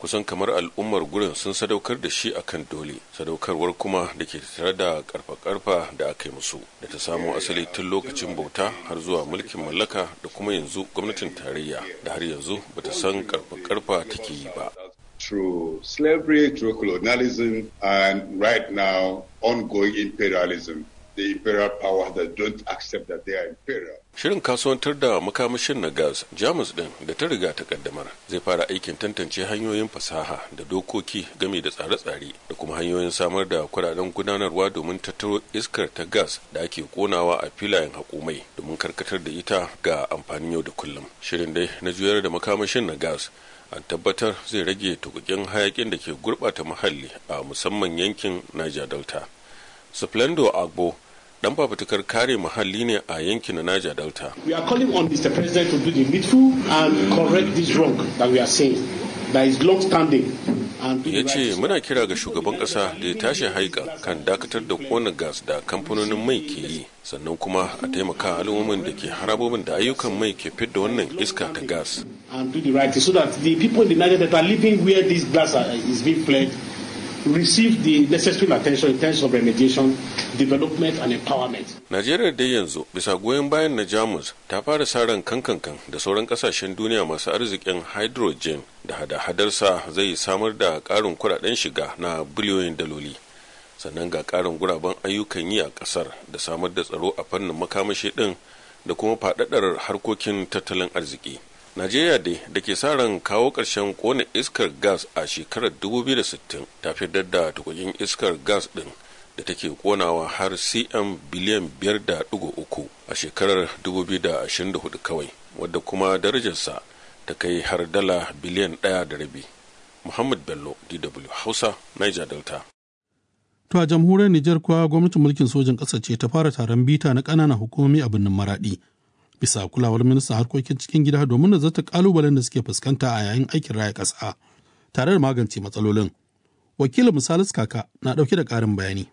kusan kamar al'ummar gurin sun sadaukar da shi akan dole sadaukarwar kuma da ke tare da karfa-karfa da aka yi musu da ta samo asali tun lokacin bauta har zuwa mulkin mallaka da kuma yanzu gwamnatin tarayya da har yanzu bata san karfa-karfa take yi ba through slavery, through colonialism, and right now ongoing imperialism. The imperial powers that don't accept that they are imperial. Shirin kasuwantar da makamashin na gas Jamus din da ta riga ta kaddamar zai fara aikin tantance hanyoyin fasaha da dokoki game da tsare-tsare da kuma hanyoyin samar da kudaden gudanarwa domin tattaro iskar ta gas da ake konawa a filayen haƙumai domin karkatar da ita ga amfanin yau da kullum. Shirin dai na juyar da makamashin na gas an tabbatar zai rage tukukin hayakin da ke gurɓata muhalli a musamman yankin Niger Delta. Splendor Agbo dan fafutukar kare muhalli ne a yankin Niger Delta. We are calling on Mr. President to do the needful and correct this wrong that we are saying that is long standing. ya ce muna kira ga shugaban kasa da ya tashi haika kan dakatar da kona gas da kamfanonin mai ke yi sannan kuma a taimaka al'ummomin da ke harabobin da ayyukan mai ke fidda wannan iska ta gas and do the right thing so that the people in the Niger that are living where this gas is being fled receive the necessary attention in terms of remediation, development and empowerment. Najeriya dai yanzu bisa goyon bayan na Jamus ta fara saran kankankan da sauran kasashen duniya masu arzikin hydrogen da hada-hadarsa zai samar da karin kudaden shiga na biliyoyin daloli. Sannan ga karin guraben ayyukan yi a kasar da samar da tsaro a fannin makamashi din da kuma faɗaɗar harkokin tattalin arziki. Najeriya dai da ke sa ran kawo ƙarshen kone iskar gas a shekarar 2060 ta fitar da tukukin iskar gas ɗin da take konawa har cm biliyan 5.3 a shekarar 2024 kawai wadda kuma darajarsa ta kai har dala biliyan ɗaya da rabi. Muhammad Bello, DW Hausa, Niger Delta. To a jamhuriyar Nijar kuwa gwamnatin mulkin sojin ƙasa ce ta fara taron bita na ƙananan hukumomi a birnin Maraɗi. bisa kulawar ministan harkokin cikin gida domin nazarta kalubalen da suke fuskanta a yayin aikin raya ƙasa tare da magance matsalolin. Wakilin Misalis Kaka na ɗauke da ƙarin bayani.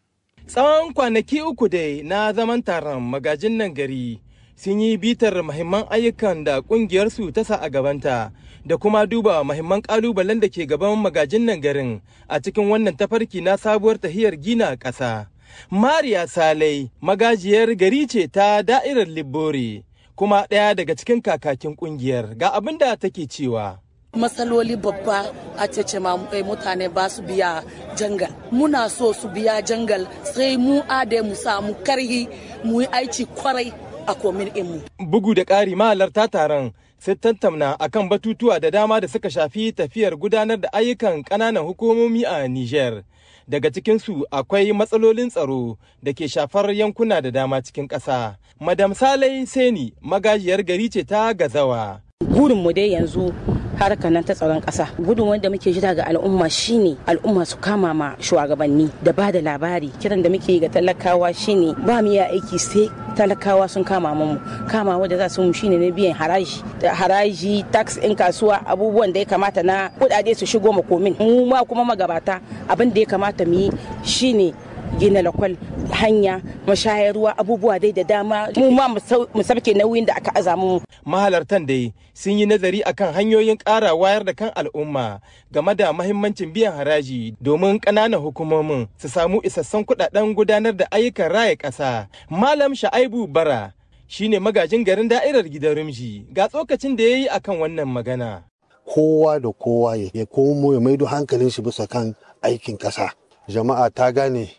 Tsawon kwanaki uku dai na zaman taron magajin nan gari sun yi bitar mahimman ayyukan da ƙungiyarsu ta sa a gabanta da kuma duba mahimman ƙalubalen da ke gaban magajin nan garin a cikin wannan tafarki na sabuwar tahiyar gina ƙasa. Mariya Salai magajiyar gari ce ta da'irar Libbori kuma ɗaya daga cikin kakakin ƙungiyar ga abin da take cewa. matsaloli babba a cece mutane ba su biya jangal muna so su biya jangal sai mu ade mu samu karhi mu yi aiki kwarai a komin mu. bugu da ƙari mahalarta taron sai tattauna akan batutuwa da dama da suka shafi tafiyar gudanar da ayyukan ƙananan hukumomi a Nijar. daga cikinsu akwai matsalolin tsaro da ke shafar yankuna da dama cikin ƙasa. Madam Salai Seni magajiyar gari ce ta gazawa. Burinmu dai yanzu harkar nan ta tsaron ƙasa gudun wanda muke jira ga al'umma shine al'umma su kama ma shugabanni da ba da labari kiran da muke ga talakawa shine ba mu iya aiki sai talakawa sun kama mu kama wanda za su mu shine na biyan haraji haraji tax in kasuwa abubuwan da ya kamata na kudade su shigo makomin mu ma kuma magabata abin da ya kamata mu yi shine gina lakwal hanya mashayar ruwa abubuwa dai da dama mu ma mu sabke nauyin da aka aza mu mahalartan dai sun yi nazari akan hanyoyin ƙara wayar da kan al'umma game da mahimmancin biyan haraji domin ƙananan hukumomin su samu isassun kuɗaɗen gudanar da ayyukan raya ƙasa malam sha'aibu bara shine magajin garin da'irar gidan rumji ga tsokacin da ya yi akan wannan magana kowa da kowa ya komo ya maido hankalin shi bisa kan aikin ƙasa jama'a ta gane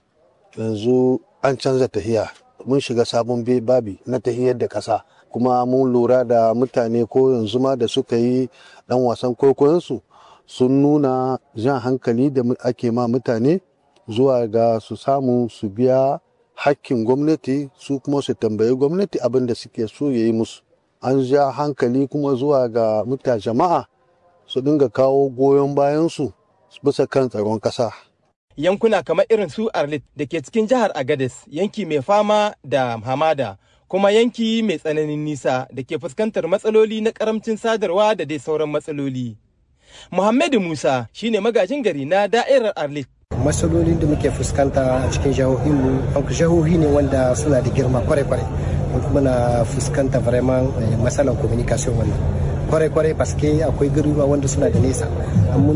yanzu an canza tahiya mun shiga sabon babi na tahiyar da ƙasa kuma mun lura da mutane ko yanzu ma da suka yi dan wasan kwaikwayonsu sun nuna jan hankali da ake ma mutane zuwa ga su samu su biya hakkin gwamnati su kuma su tambayi gwamnati abin da suke so ya yi musu an ja hankali kuma zuwa ga mutane jama'a su dinga kawo goyon bayansu bisa kan tsaron ƙasa yankuna kamar irin su Arlit da ke cikin jihar Agadez yanki mai fama da hamada kuma yanki mai tsananin nisa da ke fuskantar matsaloli na karamcin sadarwa da dai sauran matsaloli. Muhammadu Musa shine magajin gari na da'irar Arlit. Matsalolin da muke fuskanta a cikin jihohinmu, jihohi ne wanda suna da girma kwarai-kwarai. Muna fuskanta vraiment matsalar communication wannan. kwarai-kwarai paske akwai garuruwa wanda suna da nesa.